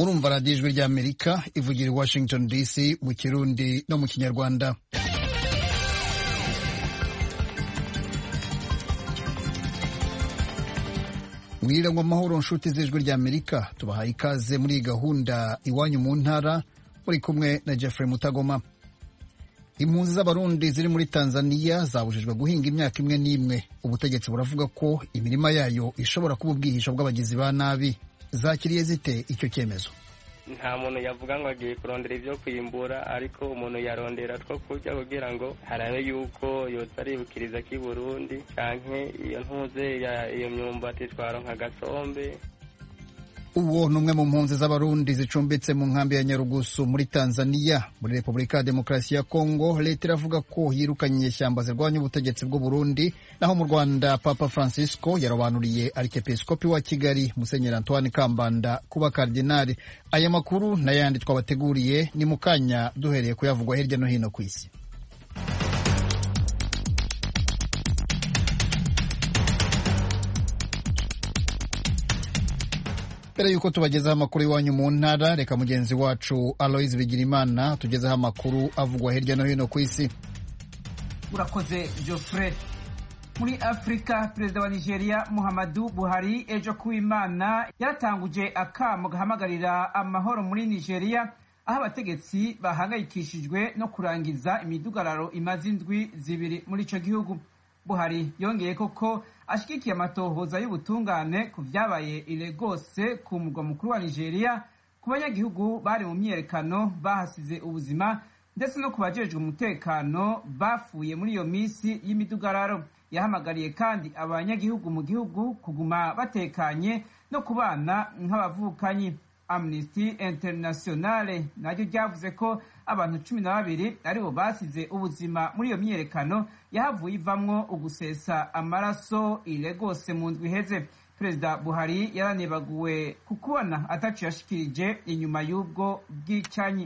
murumva radiyo ijwi ry'amerika ivugira i washington dc mu kirundi no mu kinyarwanda mwirangwa amahoro nshuti z'ijwi ry'amerika tubahaye ikaze muri iyi gahunda iwanyu mu ntara muri kumwe na jeffrey mutagoma impunzi z'abarundi ziri muri tanzania zabujijwe guhinga imyaka imwe n'imwe ubutegetsi buravuga ko imirima yayo ishobora kuba ubwihisho bw'abagizi ba nabi zakiriye zite icyo cyemezo nta muntu yavuga ngo agiye kurondera ibyo kwimbura ariko umuntu yarondera two kurya kugira ngo harabe yuko yotsa aribukiriza k'i burundi canke iyo ntuze iyo myumbati twaronka agasombe uwo ni umwe mu mpunzi z'abarundi zicumbitse mu nkambi ya nyarugusu muri tanzania muri repubulika ya demokarasi ya kongo leta iravuga ko yirukanye inyeshyamba zirwanya ubutegetsi bw'u burundi naho mu rwanda papa francisco yarobanuriye arikepiskopi wa kigali musenyeri antoine kambanda kuba kardinali aya makuru n'ayandi twabateguriye ni mu kanya duhereye kuyavugwa hirya no hino ku isi mbere y'uko tubagezaho amakuru iwanyu mu ntara reka mugenzi wacu aloise bigirimana tugezeho amakuru avugwa hirya no hino ku isi urakoze geoffrey muri afurika perezida wa nigeria muhammadu buhari ejo kuw'imana yaratanguje akamo gahamagarira amahoro muri nigeria aho abategetsi bahangayikishijwe no kurangiza imidugararo imaze indwi zibiri muri icyo gihugu buhari yongeye koko ashyigikiye amatohoza y'ubutungane ku byabaye iregose ku murwa mukuru wa nigeria ku banyagihugu bari mu myiyerekano bahasize ubuzima ndetse no ku bajejwe umutekano bafuye muri iyo minsi y'imidugararo yahamagariye kandi abanyagihugu mu gihugu kuguma batekanye no kubana nk'abavukanyi amnesty internationale naryo ryavuze ko abantu cumi na babiri aribo basize ubuzima muri iyo myiyerekano yahavuye ivamwo ugusesa amaraso iregose mu ndwi iheze perezida buhari yaranebaguwe ku kubona atacu yashikirije inyuma y'ubwo bwicanyi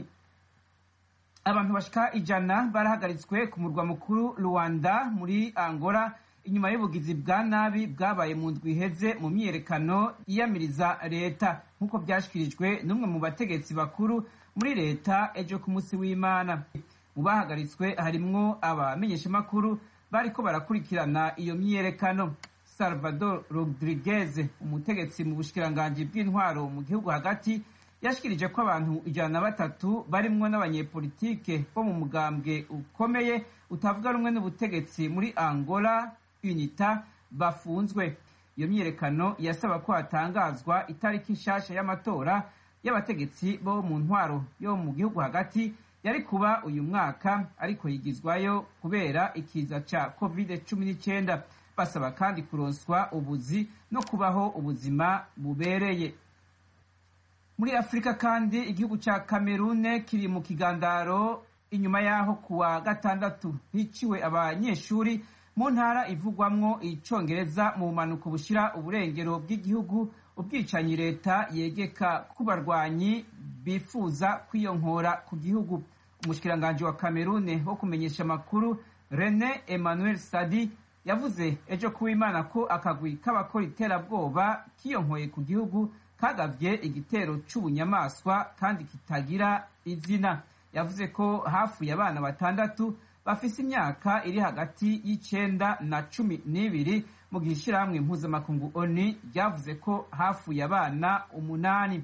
abantu bashika ijana barahagaritswe ku murwa mukuru rwanda muri angola inyuma y'ubugizi bwa nabi bwabaye mu ndwi iheze mu myiyerekano yiyamiriza leta nk'uko byashyikirijwe n'umwe mu bategetsi bakuru muri leta ejo ku munsi w'imana mu bahagaritswe harimwo abamenyeshamakuru bariko barakurikirana iyo myiyerekano salvador rodriguez umutegetsi mu bushikiranganji bw'intwaro mu gihugu hagati yashikirije ko abantu ijana na batatu barimwo n'abanyepolitike bo mu mugambwe ukomeye utavuga rumwe n'ubutegetsi muri angola unita bafunzwe iyo myiyerekano yasaba ko hatangazwa itariki nshasha y'amatora y'abategetsi bo mu ntwaro yo mu gihugu hagati yari kuba uyu mwaka ariko yigizwayo kubera ikiza ca covid cumi n'icyenda basaba kandi kuronswa ubuzi no kubaho ubuzima bubereye muri afurika kandi igihugu ca kamerune kiri mu kigandaro inyuma y'aho kuwa gatandatu hiciwe abanyeshuri mu ntara ivugwamwo icongereza mu bumanuko bushira uburengero bw'igihugu ubwicanyi leta yegeka ku barwanyi bifuza kwiyonkora ku gihugu umushikiranganji wa kamerune wo kumenyesha amakuru rene emmanuel sadi yavuze ejo kuw'imana ko akagwi k'abakora iterabwoba kiyonkoye ku gihugu kagavye igitero c'ubunyamaswa kandi kitagira izina yavuze ko hafuye abana batandatu bafise imyaka iri hagati y'icenda na cumi n'ibiri mu gihe ishirahamwe mpuzamakungu oni ryavuze ko hafuye abana umunani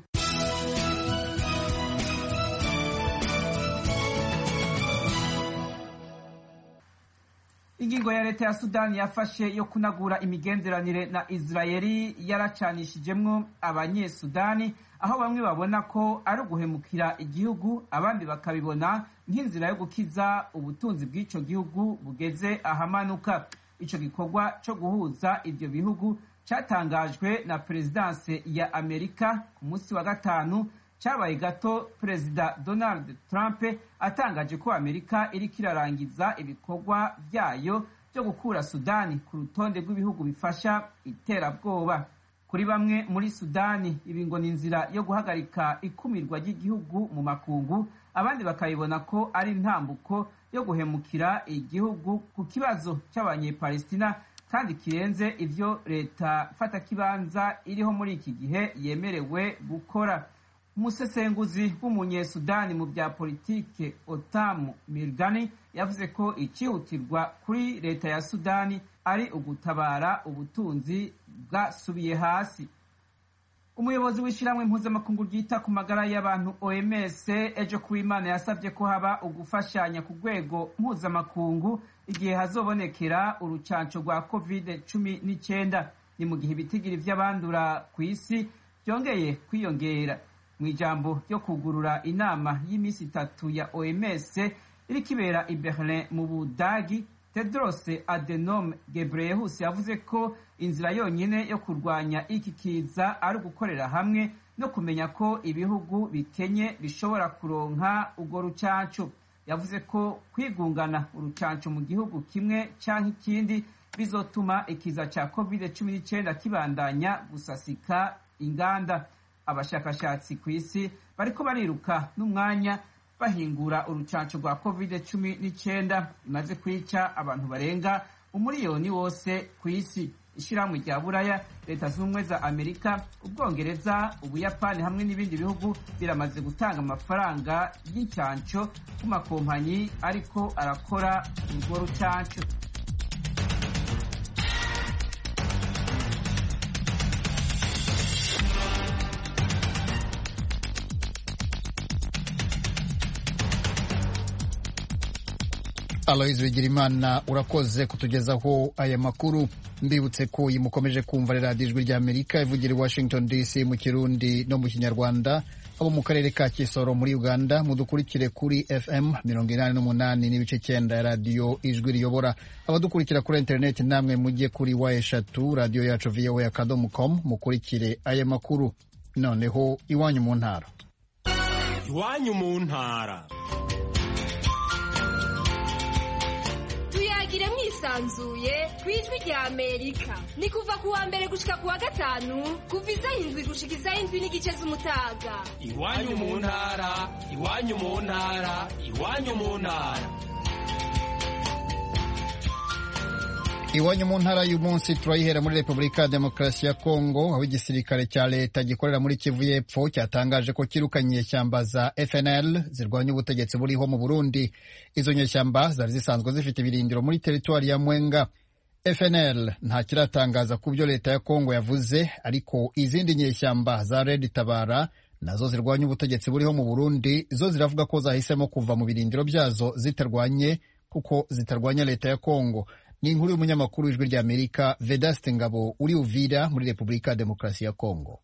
ingingo ya leta ya sudani yafashe yo kunagura imigenderanire na israeli yaracanishijemwo abanyesudani aho bamwe babona ko ari uguhemukira igihugu abandi bakabibona nk'inzira yo gukiza ubutunzi bw'ico gihugu bugeze ahamanuka ico gikorwa co guhuza ivyo bihugu catangajwe na perezidanse ya amerika ku munsi wa gatanu cyabaye gato perezida donald trump atangaje ko amerika iriko irarangiza ibikorwa vyayo byo gukura sudani ku rutonde rw'ibihugu bifasha iterabwoba kuri bamwe muri sudani ibi ngo ni inzira yo guhagarika ikumirwa ry'igihugu mu makungu abandi bakabibona ko ari intambuko yo guhemukira igihugu ku kibazo cy'abanyepalestina kandi kirenze ivyo leta fatakibanza iriho muri iki gihe yemerewe gukora umusesenguzi w'umunyesudani mu bya politike otamu mirgani yavuze ko icyihutirwa kuri leta ya sudani ari ugutabara ubutunzi bwasubiye hasi umuyobozi w'ishyirahamwe mpuzamakungu ryita ku magara y'abantu oms ejo ku imana yasabye ko haba ugufashanya ku rwego mpuzamakungu igihe hazobonekera urucanco rwa covid cumi n'icyenda ni mu gihe ibitigiri by'abandura ku isi byongeye kwiyongera mu ijambo ryo kugurura inama y'iminsi itatu ya oms iriko ibera i berlin mu budagi tedros adenom gebreyesus yavuze ko inzira yonyine yo kurwanya iki kiza ari ugukorera hamwe no kumenya ko ibihugu bikenye bishobora kuronka urwo rucanco yavuze ko kwigungana urucanco mu gihugu kimwe canke ikindi bizotuma ikiza ca covid cumi n'icyenda kibandanya gusasika inganda abashakashatsi ku isi bariko bariruka n'umwanya bahingura urucanco rwa covid cumi n'icyenda imaze kwica abantu barenga umuriyoni wose ku isi ishyirahamwe rya buraya leta zunze ubumwe za amerika ubwongereza ubuyapani hamwe n'ibindi bihugu biramaze gutanga amafaranga y'incanco ku makompanyi ariko arakora urwo rucanco aloyizi bigirimana urakoze kutugezaho aya makuru mbibutse ko iyi mukomeje kumva radiyo ijwi rya amerika ivugira i washington dc mu kirundi no mu kinyarwanda abo mu karere ka kisoro muri uganda mudukurikire kuri fm mirongo inani n'umunani n'ibice cyenda ya radiyo ijwi riyobora abadukurikira kuri interineti namwe mujye kuri wa eshatu radiyo yacu voa akadomo com mukurikire aya makuru noneho iwanyu mu ntara iwanyu mu ntara tuyagire mwisanzuye ku ijwi rya amerika ni kuva ku wa mbere gushika ku wa gatanu kuva isaha indwi gushika isaha indwi n'igice z'umutaga iwanyu mu ntara iwanyu mu ntara iwanyu mu ntara iwanyu mu ntara y'uyu munsi turayihera muri repubulika ya demokarasi ya kongo aho igisirikare cya leta gikorera muri kivu y'epfo cyatangaje ko kirukanye inyeshyamba za fnl zirwanya ubutegetsi buriho mu burundi izo nyeshyamba zari zisanzwe zifite ibirindiro muri teritwari ya mwenga fnl nta kiratangaza ku byo leta ya kongo yavuze ariko izindi nyeshyamba za red tabara nazo zirwanya ubutegetsi buriho mu burundi zo ziravuga ko zahisemo kuva mu birindiro byazo zitarwanye kuko zitarwanya leta ya kongo ni inkuru y'umunyamakuru w'ijwi rya amerika vedaste ngabo uri uvira muri repubulika ya demokarasi ya kongo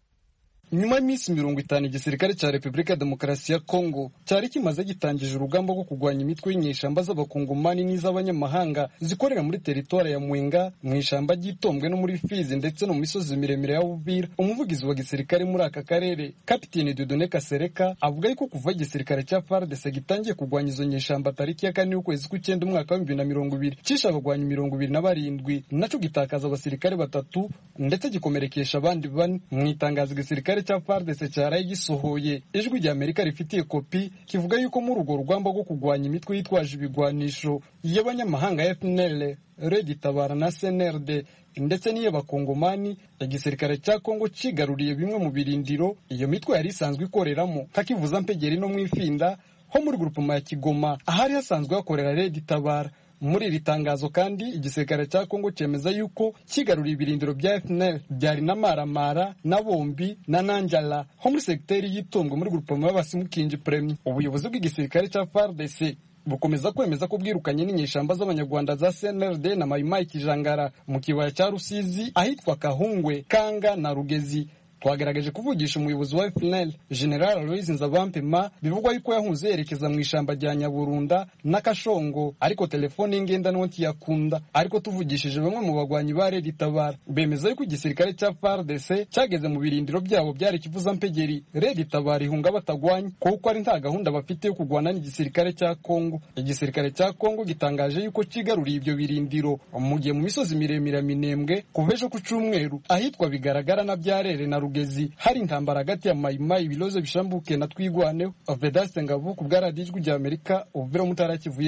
nyuma y'iminsi mirongo itanu igisirikare cya repubulika ya demokarasi ya kongo cyari kimaze gitangije urugamba rwo kurwanya imitwe y'inyeshamba z'abakongomani n'iz'abanyamahanga zikorera muri teritwari ya mwenga mu ishyamba ry'itombwe no muri fizi ndetse no mu misozi miremire ya buvira umuvugizi wa gisirikare muri aka karere kapiteni dudone kasereka avuga yuko kuva igisirikare cya fardese gitangiye kurwanya izo nyeshamba tariki ya kane y'ukwezi kw'icyenda umwaka wa bibiri na mirongo ibiri cishe abagwanyi mirongo ibiri na barindwi naco gitakaza abasirikare batatu ndetse gikomerekesha abandi bane mu itangazo igisirikare cya FARDC cyaraye gisohoye ijwi rya Amerika rifitiye kopi kivuga yuko muri urwo rugamba rwo kurwanya imitwe yitwaje ibigwanisho y'abanyamahanga FNL Red Tabara na CNRD ndetse n'iy'abakongomani igisirikare cya Kongo cigaruriye bimwe mu birindiro iyo mitwe yari isanzwe ikoreramo kakivuza mpegeri no mu ifinda ho muri grupema ya Kigoma ahari hasanzwe hakorera Red Tabara muri iri tangazo kandi igisirikare cya Kongo cyemeza yuko kigaruriye ibirindiro bya FNL byari na Maramara na Bombi na Nanjala ho muri segiteri y'Itongo muri grupema y'Abasimukingi Premier ubuyobozi bw'igisirikare cya FARDC bukomeza kwemeza ko bwirukanye n'inyeshamba z'abanyarwanda za CNRD na Mayimayi Kijangara mu kibaya cya Rusizi ahitwa Kahungwe Kanga na Rugezi twagaragaje kuvugisha umuyobozi wa FNL General Aloys Nzabampema bivugwa yuko yahunze yerekeza mu ishamba rya Nyaburunda na Kashongo ariko telefone ngendanwa ntiyakunda ariko tuvugishije bamwe mu bagwanyi ba Red Tabara bemeza yuko igisirikare cya FARDC cyageze mu birindiro byabo byari kivuza mpegeri Red Tabara ihunga batagwanya kuko ari nta gahunda bafite yo kurwana n'igisirikare cya Kongo igisirikare cya Kongo gitangaje yuko kigaruriye ibyo birindiro mu gihe mu misozi miremire minembwe kuva ejo ku cyumweru ahitwa bigaragara na byarere na Rugezi hari intambara hagati ya Mayimayi ibilozo bishambuke na twigwaneho Vedaste Ngabo ku bwa radiyo ijwi rya Amerika ubuvira mutara kivuye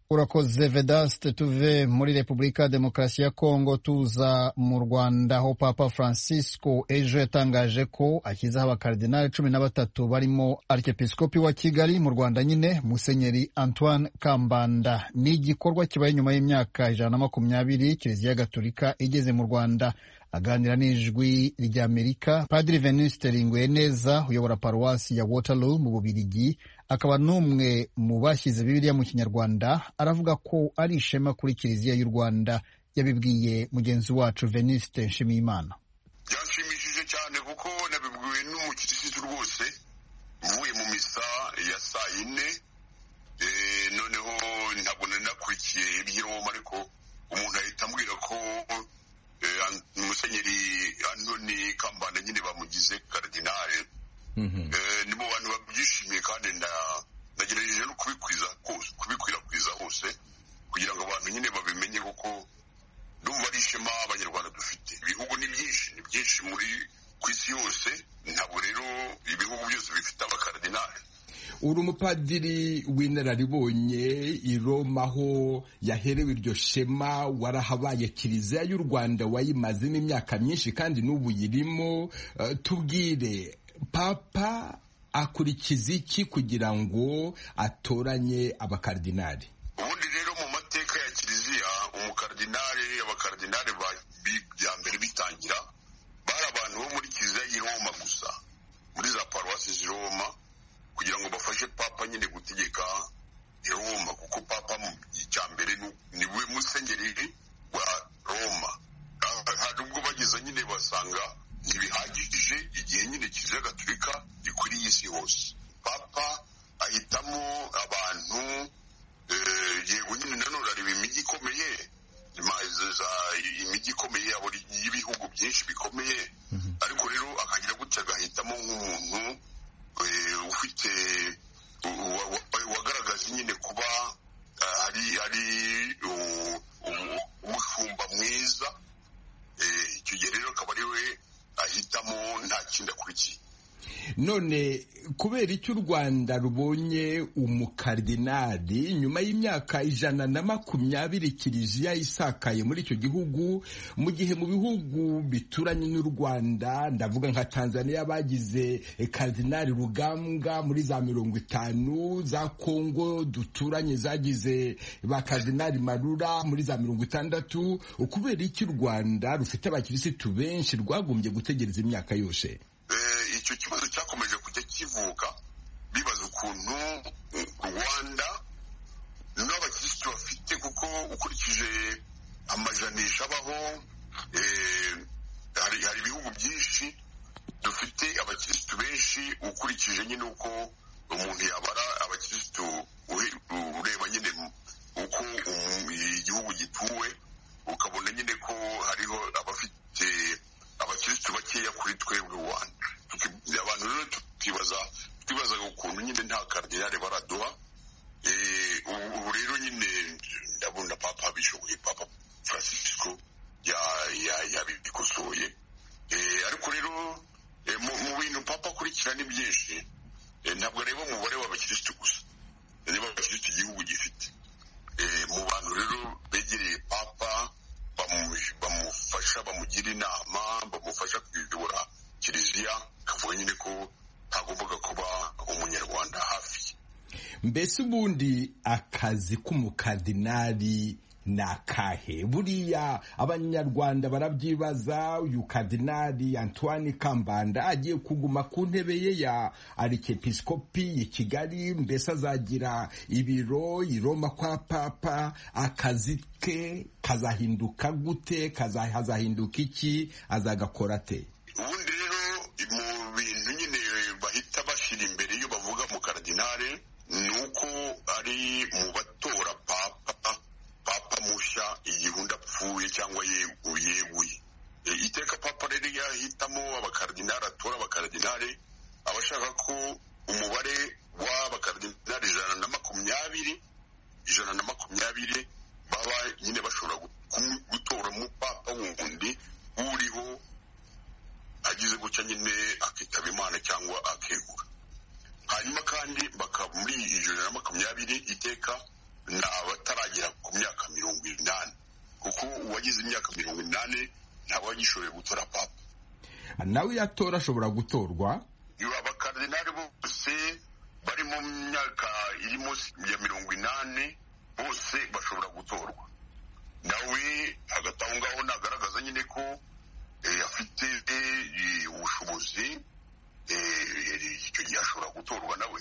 urakoze vedaste tuve muri repubulika ya demokarasi ya kongo tuza mu rwanda aho papa francisco ejo yatangaje ko ashyizeho abakaridinali cumi na batatu barimo arikepiskopi wa kigali mu rwanda nyine musenyeri antoine kambanda ni igikorwa kibaye nyuma y'imyaka ijana na makumyabiri kiliziya gatolika igeze mu rwanda aganira n'ijwi ry'amerika padiri venuste neza uyobora paruwasi ya waterloo mu bubirigi akaba n'umwe mu bashyize bibiliya mu kinyarwanda aravuga ko ari ishema kuri kiliziya y'u rwanda yabibwiye mugenzi wacu venuste nshimiyimana byanshimishije cyane kuko nabibwiwe n'umukirisitu rwose uvuye mu misa ya saa yine noneho ntabwo nari nakurikiye iby'iroma ariko umuntu ahita ambwira ko musenyeri antoni kambanda nyine bamugize karidinale ni mu bantu babyishimiye kandi nagerageje no kubikwirakwiza hose kugira ngo abantu nyine babimenye kuko ndumva ari ishema abanyarwanda dufite ibihugu ni byinshi ni byinshi muri ku isi yose ntabwo rero ibihugu byose bifite abakaridinale uri umupadiri w'inararibonye i Roma aho yaherewe iryo shema warahabaye kiliziya y'u rwanda wayimazemo imyaka myinshi kandi n'ubu yirimo tubwire papa akurikiza iki kugira ngo atoranye abakaridinari ubundi rero mu mateka ya kiliziya umukardinari abakaridinari bya mbere bitangira bari abantu bo muri kiliziya y'i Roma gusa muri za paruwasi z'i Roma kugira ngo bafashe papa nyine gutegeka i Roma kuko papa icya mbere ni we musenyeri wa Roma hari ubwo bageze nyine basanga ntibihagije igihe nyine kiliziya gatolika ikwiriye isi hose papa ahitamo abantu yego nyine nanone areba imijyi ikomeye imijyi ikomeye y'ibihugu byinshi bikomeye ariko rero akagira gutya agahitamo nk'umuntu ufite wagaragaza nyine kuba ari ari umushumba mwiza icyo gihe rero akaba ari we ahitamo nta kindi akurikiye none kubera icyo u rwanda rubonye umukardinali nyuma y'imyaka ijana na makumyabiri kiliziya isakaye muri icyo gihugu mu gihe mu bihugu bituranye n'u rwanda ndavuga nka tanzania bagize kardinali rugambwa muri za mirongo itanu za kongo duturanye zagize ba kardinali marura muri za mirongo itandatu kubera icyo u rwanda rufite abakirisitu benshi rwagombye gutegereza imyaka yose icyo kibazo cyakomeje kujya kivuka bibaza ukuntu rwanda n'abakirisitu bafite kuko ukurikije amajanisha abaho hari ibihugu byinshi dufite abakirisitu benshi ukurikije nyine uko umuntu yabara abakirisitu ureba nyine uko igihugu gituwe ukabona nyine ko hariho abafite abakirisitu bakeya kuri twebwe rwanda abantu rero tukibaza twibazaga ukuntu nyine nta karidinali baraduha ubu rero nyine ndabona papa bishoboye papa francisco yabikosoye ariko rero mu bintu papa akurikira ni byinshi ntabwo areba umubare w'abakirisitu gusa niba abakirisitu igihugu gifite mu bantu rero begereye papa bamufasha bamugira inama bamufasha kuyobora kiliziya akavuga nyine ko ntagombaga kuba umunyarwanda hafi mbese ubundi akazi k'umukardinali ni akahe buriya abanyarwanda barabyibaza uyu kardinali antoine kambanda agiye kuguma ku ntebe ye ya arikepisikopi i kigali mbese azagira ibiro i roma kwa papa akazi ke kazahinduka gute hazahinduka iki azagakora ate ubundi rero mu bintu nyine bahita bashyira imbere iyo bavuga mu karadinale ni uko ari mu batora papa papa mushya igihunda apfuye cyangwa yeguye iteka papa rero yahitamo abakaradinali atora abakaradinali aba ashaka ko umubare w'abakaradinali ijana na makumyabiri ijana na makumyabiri baba nyine bashobora gutora umupapa wundi uriho agize gutya nyine akitaba imana cyangwa akegura hanyuma kandi muri ijana na makumyabiri iteka ni abatara utarenze imyaka mirongo inani ntabwo agishoboye gutora papa nawe iyo atora ashobora gutorwa abakaridinari bose bari mu myaka iri munsi ya mirongo inani bose bashobora gutorwa nawe hagati aho ngaho nagaragaza nyine ko afite ubushobozi icyo gihe ashobora gutorwa nawe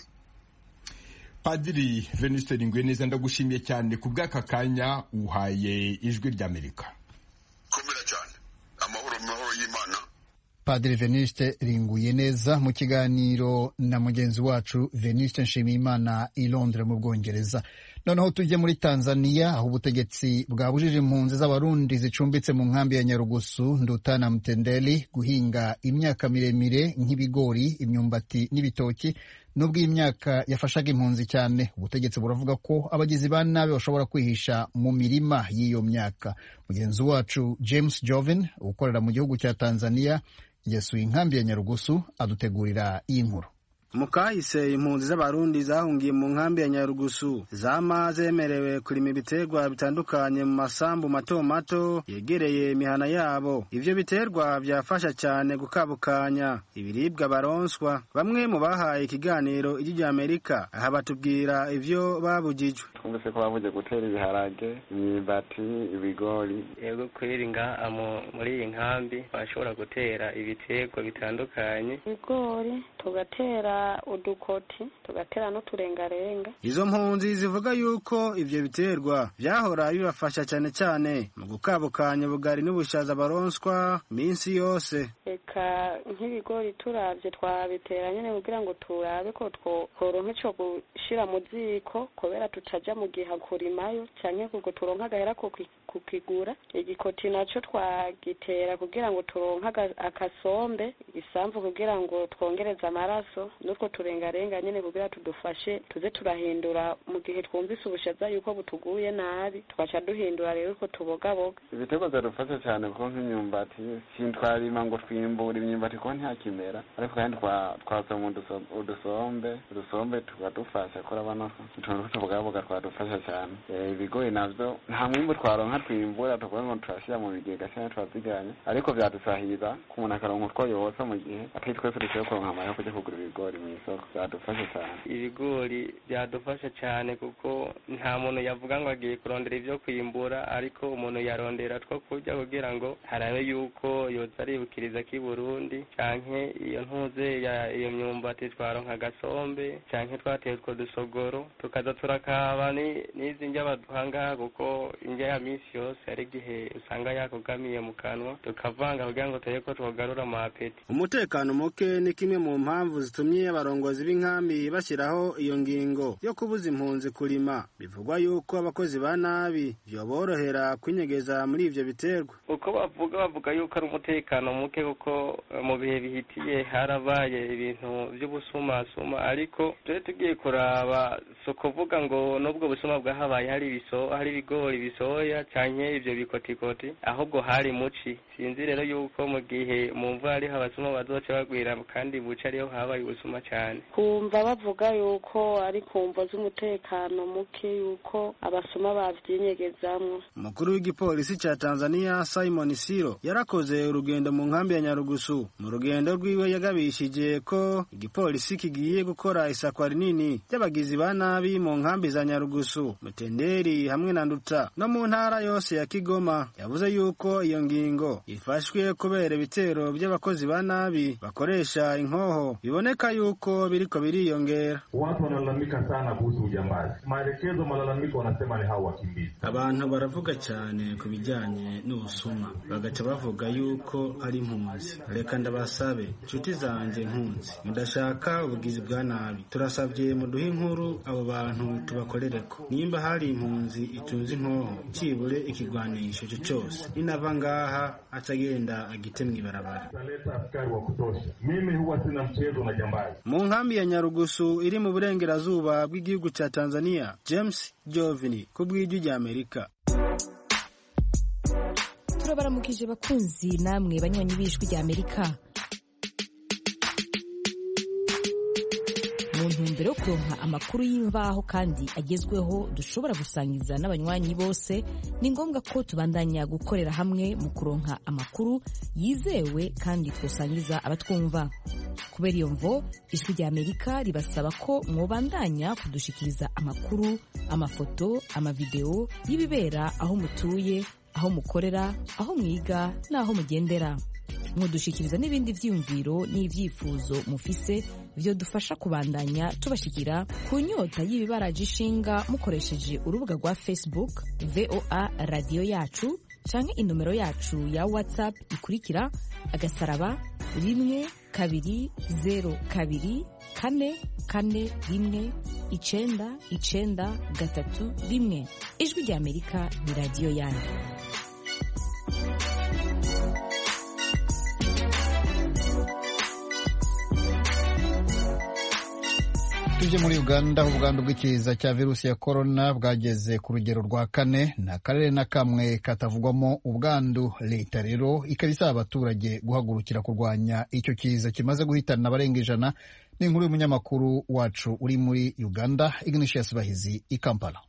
padiri venuste neza ndagushimiye cyane ku bw'aka kanya uhaye ijwi ry'amerika komera cyane amahoro amahoro y'imana padiri venuste ringuye neza mu kiganiro na mugenzi wacu venuste nshimiyimana i londres mu bwongereza noneho tujye muri tanzania aho ubutegetsi bwabujije impunzi z'abarundi zicumbitse mu nkambi ya nyarugusu ndutana mtendeli guhinga imyaka miremire nk'ibigori imyumbati n'ibitoki nubwo iyi myaka yafashaga impunzi cyane ubutegetsi buravuga ko abagizi ba nabi bashobora kwihisha mu mirima y'iyo myaka mugenzi wacu james joven ukorera mu gihugu cya tanzania yasuye inkambi ya nyarugusu adutegurira iyi nkuru mu kahise impunzi z'abarundi zahungiye mu nkambi ya nyarugusu zama zemerewe kurima ibiterwa bitandukanye mu masambu mato mato yegereye imihana yabo ivyo biterwa byafasha cyane gukabukanya ibiribwa baronswa bamwe mu bahaye ikiganiro ijwi rya amerika aha batubwira ivyo babujijwe twumvise ko bavuze gutera ibiharage imyumbati ibigori yego kweri ngaha muri iyi nkambi bashobora gutera ibiterwa bitandukanye ibigori tugatera udukoti tugatera n'uturengarenga izo mpunzi zivuga yuko ivyo biterwa vyahora bibafasha cyane cyane mu gukabukanya ubugari n'ubushaza baronswa minsi yose reka nk'ibigori turavye twabitera nyene kugira ngo turabe ko tworonka ico gushira mu ziko kubera tutaja mu gihe kurimayo canke kuko turonka agahera kukigura igikoti naco twagitera kugira ngo turonka akasombe igisamvu kugira ngo twongereze amaraso n'utwo turengarenga nyene kugira tudufashe tuze turahindura mu gihe twumvise ubushaza yuko butuguye nabi tugaca duhindura rero utwo tubogaboga ibiterwa byadufasha cyane kuko nk'imyumbati sintwarima ngo twimbura imyumbati kuko ntakimera ariko kandi twasoma udusombe udusombe tukadufasha kurabona ko utuntu tw'utubogaboga twadufasha cyane ibigori navyo nta mwimbu twaronka twimbura tukuvuga ngo turashyira mu bigega cyangwa turaziganya ariko byadusahiriza ku umuntu akaronka utwo yotsa mu gihe atari twese dushoboye kuronka amahera kujya kugura ibigori mu isoko byadufasha cyane ibigori byadufasha cyane kuko nta muntu yavuga ngo agiye kurondera ibyo kwimbura ariko umuntu yarondera two kurya kugira ngo harabe yuko yoza aribukiriza k'i burundi canke iyo ntuze ya iyo myumbati twaronka agasombe canke twateye utwo dusogoro tukaza turakaba n'izi ndya baduha ngaha kuko indya ya minsi yose hari igihe usanga yakugamiye mu kanwa tukavanga kugira ngo turebe ko twogarura amapeti umutekano muke ni kimwe mu mpamvu zitumye abarongozi b'inkambi bashyiraho iyo ngingo yo kubuza impunzi kurima bivugwa yuko abakozi ba nabi byoborohera kwinyegeza muri ivyo biterwa uko bavuga bavuga yuko ari umutekano muke kuko mu bihe bihitiye harabaye ibintu by'ubusumasuma ariko turi tugiye kuraba si ukuvuga ngo n'ubwo busuma bwahabaye hari ibiso hari ibigori bisoya canke ivyo bikotikoti ahubwo hari muci sinzi rero yuko mu gihe mu mvura ariho abasuma bazoca bagwira kandi buca ariho habaye ubusuma cyane kumva bavuga yuko ari kumvo z'umutekano muke yuko abasuma babyinyegezamwo umukuru w'igipolisi ca tanzania simon siro yarakoze urugendo mu nkambi ya nyarugusu mu rugendo rwiwe yagabishije ko igipolisi kigiye gukora isakwa rinini ry'abagizi ba nabi mu nkambi za nyarugusu mutenderi hamwe na nduta no mu ntara yose ya kigoma yavuze yuko iyo ngingo ifashwe kubera ibitero by'abakozi ba nabi bakoresha inkoho biboneka yuko biriko biriyongera watu wanalalamika sana kuhusu ujambazi maelekezo malalamiko wanasema ni hao wakimbizi abantu baravuga cyane ku bijyanye n'ubusuma bagaca bavuga yuko ari impunzi reka ndabasabe inshuti zanjye impunzi mudashaka ubugizi bwa nabi turasabye muduhe inkuru abo bantu tubakorereko nimba hari impunzi itunze inkoho kibure ikigwanisho cyo cyose ninava ngaha atagenda agite mw'ibarabara taleta askari wa kutosha mimi huwa sina mchezo na jambazi mu nkambi ya nyarugusu iri mu burengerazuba bw'igihugu cya tanzania james jovini ku bw'ijwi rya amerika turabaramukije bakunzi namwe banywanyi b'ijwi rya amerika mu ntumbero yo kuronka amakuru y'imvaho kandi agezweho dushobora gusangiza n'abanywanyi bose ni ngombwa ko tubandanya gukorera hamwe mu kuronka amakuru yizewe kandi twosangiza abatwumva kubera iyo mvo ijwi rya amerika ribasaba ko mwobandanya kudushikiriza amakuru amafoto amavideo y'ibibera aho mutuye aho mukorera aho mwiga n'aho mugendera mudushikiriza n'ibindi vyiyumviro n'ivyifuzo mufise vyo dufasha kubandanya tubashikira ku nyota y'ibibaraje ishinga mukoresheje urubuga rwa facebook voa radiyo yacu canke inomero yacu ya whatsapp ikurikira agasaraba rimwe kabiri zero kabiri kane kane rimwe icenda icenda gatatu rimwe ijwi rya amerika ni radiyo yanyu tujye muri uganda aho ubwandu bw'ikiza cya virusi ya korona bwageze ku rugero rwa kane nta karere na kamwe katavugwamo ubwandu leta rero ikaba isaba abaturage guhagurukira kurwanya icyo kiza kimaze guhitana abarenga ijana ni inkuru y'umunyamakuru wacu uri muri uganda ignatius bahizi i kampala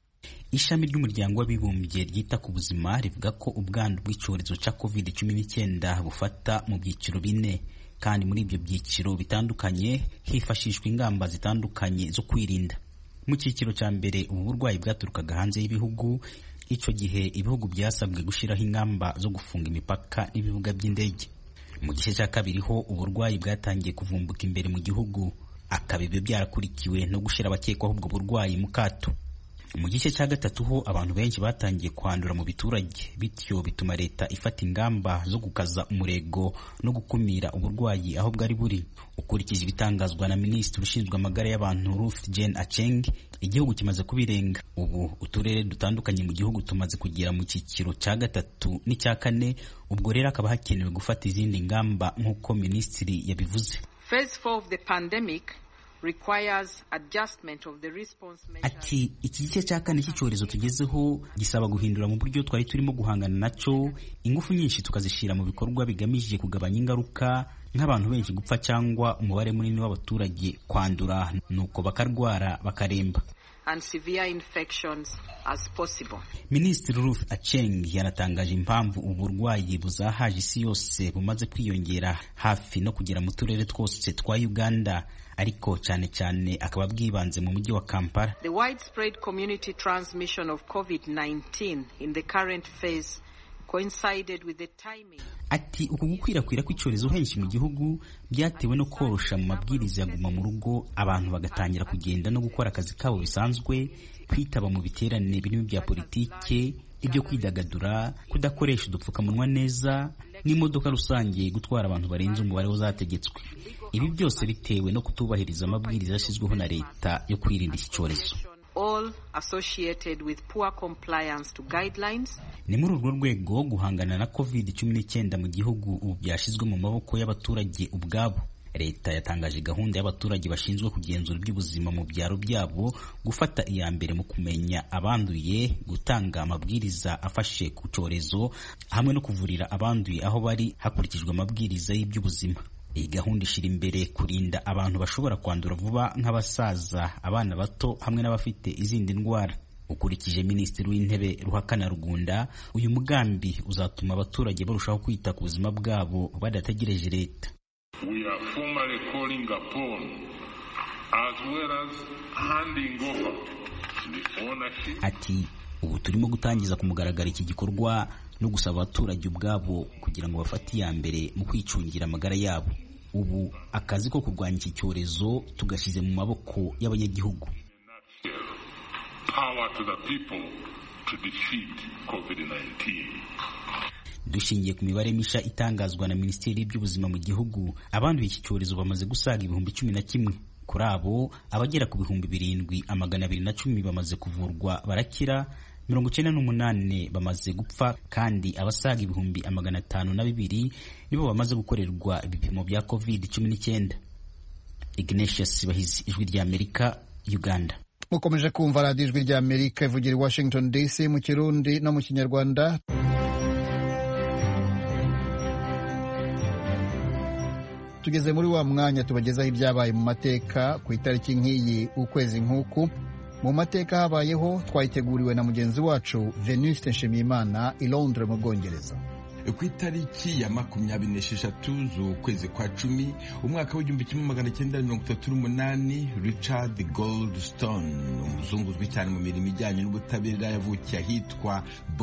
ishami ry'umuryango w'abibumbye ryita ku buzima rivuga ko ubwandu bw'icyorezo cya covid cumi n'icyenda bufata mu byiciro bine kandi muri ibyo byiciro bitandukanye hifashishwa ingamba zitandukanye zo kwirinda mu cyiciro cya mbere ubu burwayi bwaturukaga hanze y'ibihugu icyo gihe ibihugu byasabwe gushyiraho ingamba zo gufunga imipaka n'ibibuga by'indege mu gice cya kabiri ho uburwayi bwatangiye kuvumbuka imbere mu gihugu akaba ibyo byarakurikiwe no gushyira abakekwaho ubwo burwayi mu kato mu gice cya gatatu ho abantu benshi batangiye kwandura mu biturage bityo bituma leta ifata ingamba zo gukaza umurego no gukumira uburwayi aho bwari buri ukurikije ibitangazwa na minisitiri ushinzwe amagara y'abantu Ruth Jane Acheng igihugu kimaze kubirenga ubu uturere dutandukanye mu gihugu tumaze kugera mu cyiciro cya gatatu n'icya kane ubwo rero hakaba hakenewe gufata izindi ngamba nk'uko minisitiri yabivuze Phase 4 of the pandemic requires adjustment of the response ati iki gice cya kane cy'icyorezo tugezeho gisaba guhindura mu buryo twari turimo guhangana nacyo ingufu nyinshi tukazishyira mu bikorwa bigamije kugabanya ingaruka nk'abantu benshi gupfa cyangwa umubare munini w'abaturage kwandura nuko bakarwara bakaremba and severe infections as possible. Minisitiri Ruth Acheng yanatangaje impamvu ubu burwayi buzahaje isi yose bumaze kwiyongera hafi no kugera mu turere twose twa Uganda ariko cyane cyane akaba bwibanze mu mujyi wa Kampala. The widespread community transmission of COVID-19 in the current phase coincided with the timing. Ati uku gukwirakwira kw'icyorezo henshi mu gihugu byatewe no korosha mu mabwiriza ya guma mu rugo abantu bagatangira kugenda no gukora akazi kabo bisanzwe kwitaba mu biterane birimo bya politike ibyo kwidagadura kudakoresha udupfukamunwa neza n'imodoka rusange gutwara abantu barenze umubare w'uzategetswe ibi byose bitewe no kutubahiriza amabwiriza yashyizweho na leta yo kwirinda iki cyorezo all associated with poor compliance to guidelines. Ni muri urwo rwego guhangana na covid cumi n'icyenda mu gihugu ubu byashyizwe mu maboko y'abaturage ubwabo. Leta yatangaje gahunda y'abaturage bashinzwe kugenzura iby'ubuzima mu byaro byabo gufata iya mbere mu kumenya abanduye, gutanga amabwiriza afashe ku cyorezo hamwe no kuvurira abanduye aho bari hakurikijwe amabwiriza y'iby'ubuzima. Iyi gahunda ishyira imbere kurinda abantu bashobora kwandura vuba nk'abasaza, abana bato hamwe n'abafite izindi ndwara. Ukurikije Minisitiri w'Intebe Ruhakana Rugunda, uyu mugambi uzatuma abaturage barushaho kwita ku buzima bwabo badategereje leta. We are formally calling upon as well as handing over the ownership. Ati ubu turimo gutangiza ku mugaragaro iki gikorwa no gusaba abaturage ubwabo kugira ngo bafate iya mbere mu kwicungira amagara yabo ubu akazi ko kurwanya iki cyorezo tugashyize mu maboko y'abanyagihugu Power to the people to defeat COVID-19. dushingiye ku mibare misha itangazwa na minisiteri y'Iby'ubuzima mu gihugu abanduye iki cyorezo bamaze gusaga ibihumbi cumi na kimwe kuri abo abagera ku bihumbi birindwi amagana abiri na cumi bamaze kuvurwa barakira mirongo icyenda n'umunani bamaze gupfa kandi abasaga ibihumbi amagana atanu na bibiri nibo bamaze gukorerwa ibipimo bya covid cumi n'icyenda ignatius bahizi ijwi rya amerika uganda mukomeje kumva radiyo ijwi rya amerika ivugira i washington dc mu kirundi no mu kinyarwanda tugeze muri wa mwanya tubagezaho ibyabaye mu mateka ku itariki nk'iyi ukwezi nk'uku mu mateka habayeho twayiteguriwe na mugenzi wacu venuste nshimiyimana i londres mu bwongereza ku itariki ya makumyabiri n'esheshatu z'ukwezi kwa cumi umwaka w'igihumbi kimwe magana cyenda mirongo itatu n'umunani richard goldstone umuzungu uzwi cyane mu mirimo ijyanye n'ubutabera yavukiye ahitwa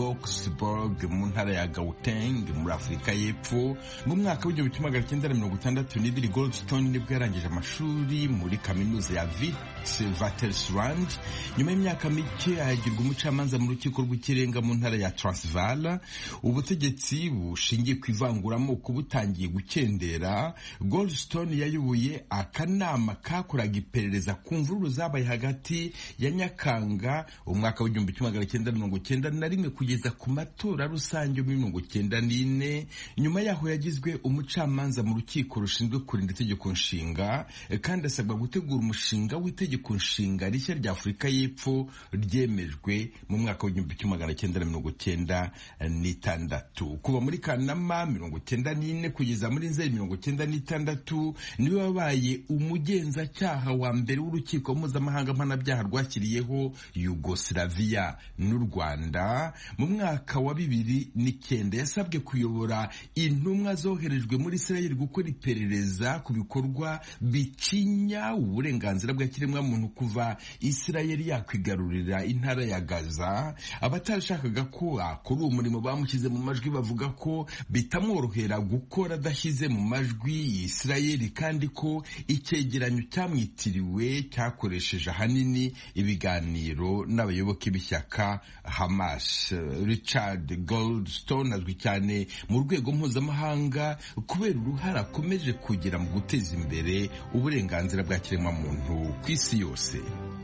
boxburg mu ntara ya gauteng muri afurika y'epfo mu mwaka w'igihumbi kimwe magana cyenda mirongo itandatu n'ibiri goldstone nibwo yarangije amashuri muri kaminuza ya witwatersrand nyuma y'imyaka mike ahagirwa umucamanza mu rukiko rw'ikirenga mu ntara ya transvala ubutegetsi bushingiye ku ivanguramoko butangiye gukendera goldstone yayoboye akanama kakoraga iperereza ku mvururu zabaye hagati ya nyakanga umwaka w'igihumbi kimwe magana cyenda mirongo cyenda na rimwe kugeza ku matora rusange muri mirongo cyenda n'ine nyuma yaho yagizwe umucamanza mu rukiko rushinzwe kurinda itegeko nshinga kandi asabwa gutegura umushinga w'itegeko nshinga rishya rya afurika y'epfo ryemejwe mu mwaka w'igihumbi kimwe magana cyenda na mirongo cyenda n'itandatu kuva muri kanama mirongo cyenda n'ine kugeza muri nzeri mirongo cyenda n'itandatu niwe wabaye umugenzacyaha wa mbere w'urukiko mpuzamahanga mpanabyaha rwashyiriyeho yugoslavia n'u rwanda mu mwaka wa bibiri n'icyenda yasabwe kuyobora intumwa zoherejwe muri israel gukora iperereza ku bikorwa bicinya uburenganzira bwa kiremwamuntu kuva israel yakwigarurira intara ya gaza abatarashakaga ko akora uwo murimo bamushyize mu majwi bavuga ko bitamworohera gukora adashyize mu majwi Isirayeli kandi ko icyegeranyo cyamwitiriwe cyakoresheje ahanini ibiganiro n'abayoboke b'ishyaka Hamas Richard Goldstone azwi cyane mu rwego mpuzamahanga kubera uruhare akomeje kugira mu guteza imbere uburenganzira bwa kiremwamuntu ku isi yose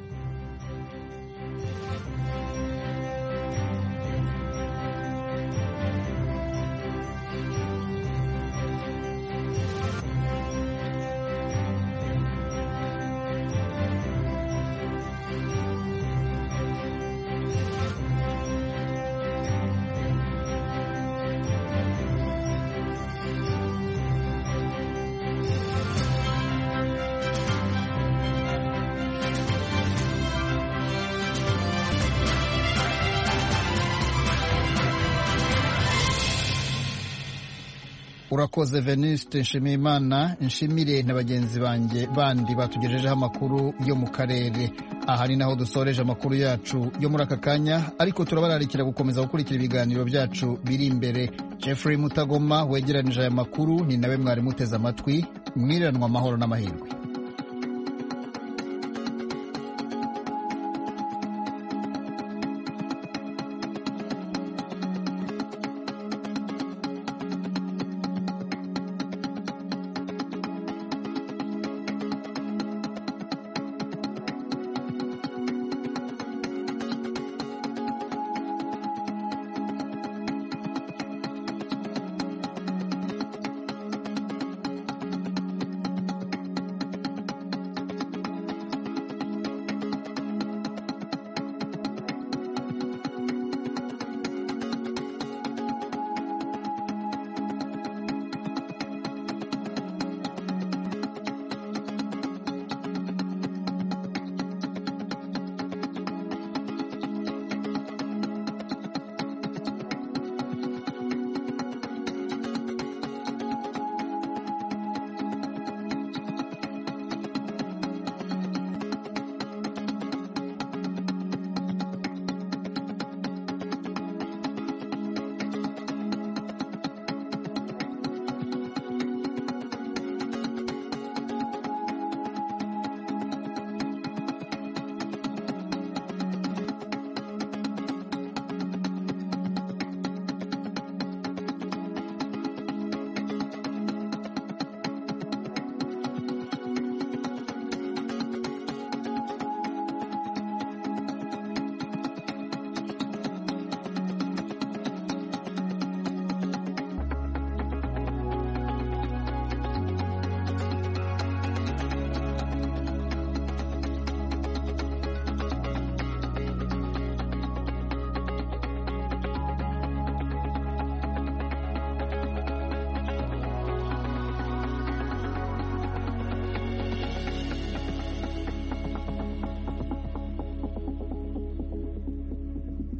urakoze venuste nshimiyimana nshimire na bagenzi banjye bandi batugejejeho amakuru yo mu karere aha ni naho dusoreje amakuru yacu yo muri aka kanya ariko turabararikira gukomeza gukurikira ibiganiro byacu biri imbere jeffrey mutagoma wegeranije aya makuru ni nawe mwari muteze amatwi mwiriranwa amahoro n'amahirwe